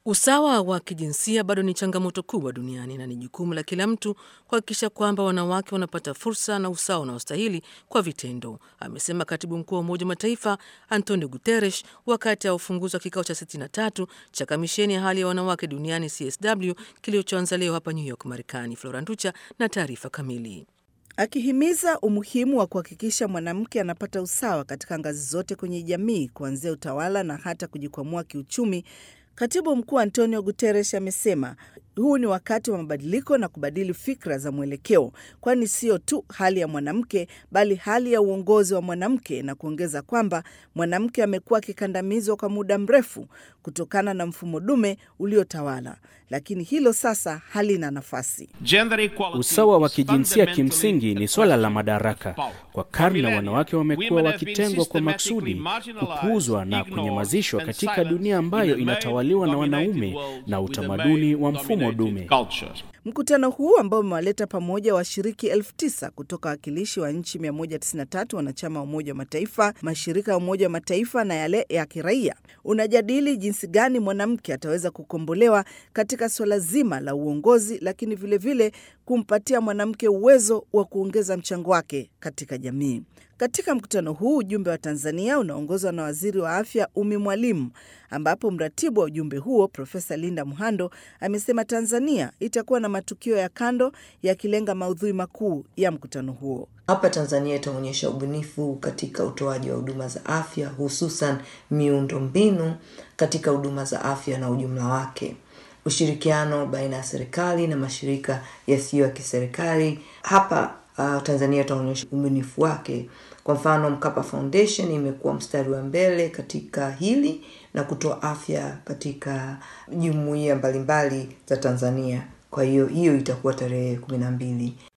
Usawa wa kijinsia bado ni changamoto kubwa duniani na ni jukumu la kila mtu kuhakikisha kwamba wanawake wanapata fursa na usawa unaostahili kwa vitendo, amesema katibu mkuu wa Umoja wa Mataifa Antonio Guterres wakati wa ufunguzi wa kikao cha 63 cha kamisheni ya hali ya wanawake duniani CSW kilichoanza leo hapa New York, Marekani. Flora Nducha na taarifa kamili. Akihimiza umuhimu wa kuhakikisha mwanamke anapata usawa katika ngazi zote kwenye jamii, kuanzia utawala na hata kujikwamua kiuchumi. Katibu mkuu Antonio Guterres amesema huu ni wakati wa mabadiliko na kubadili fikra za mwelekeo, kwani sio tu hali ya mwanamke bali hali ya uongozi wa mwanamke, na kuongeza kwamba mwanamke amekuwa akikandamizwa kwa muda mrefu kutokana na mfumo dume uliotawala, lakini hilo sasa halina nafasi. Usawa wa kijinsia kimsingi ni swala la madaraka. Kwa karne, wanawake wamekuwa wakitengwa kwa maksudi, kupuuzwa na kunyamazishwa katika dunia ambayo inatawaliwa na wanaume na utamaduni wa mfumo dume. Mkutano huu ambao umewaleta pamoja washiriki elfu tisa kutoka wakilishi wa nchi 193 wanachama wa Umoja wa Mataifa, mashirika ya Umoja wa Mataifa na yale ya kiraia, unajadili jinsi gani mwanamke ataweza kukombolewa katika suala zima la uongozi, lakini vilevile vile kumpatia mwanamke uwezo wa kuongeza mchango wake katika jamii. Katika mkutano huu ujumbe wa Tanzania unaongozwa na waziri wa afya Umi Mwalimu, ambapo mratibu wa ujumbe huo Profesa Linda Muhando amesema Tanzania itakuwa na matukio ya kando yakilenga maudhui makuu ya mkutano huo. Hapa Tanzania itaonyesha ubunifu katika utoaji wa huduma za afya, hususan miundo mbinu katika huduma za afya na ujumla wake, ushirikiano baina ya serikali na mashirika yasiyo ya kiserikali. Hapa uh, Tanzania itaonyesha ubunifu wake. Kwa mfano, Mkapa Foundation imekuwa mstari wa mbele katika hili na kutoa afya katika jumuiya mbalimbali za Tanzania. Kwa hiyo hiyo itakuwa tarehe kumi na mbili.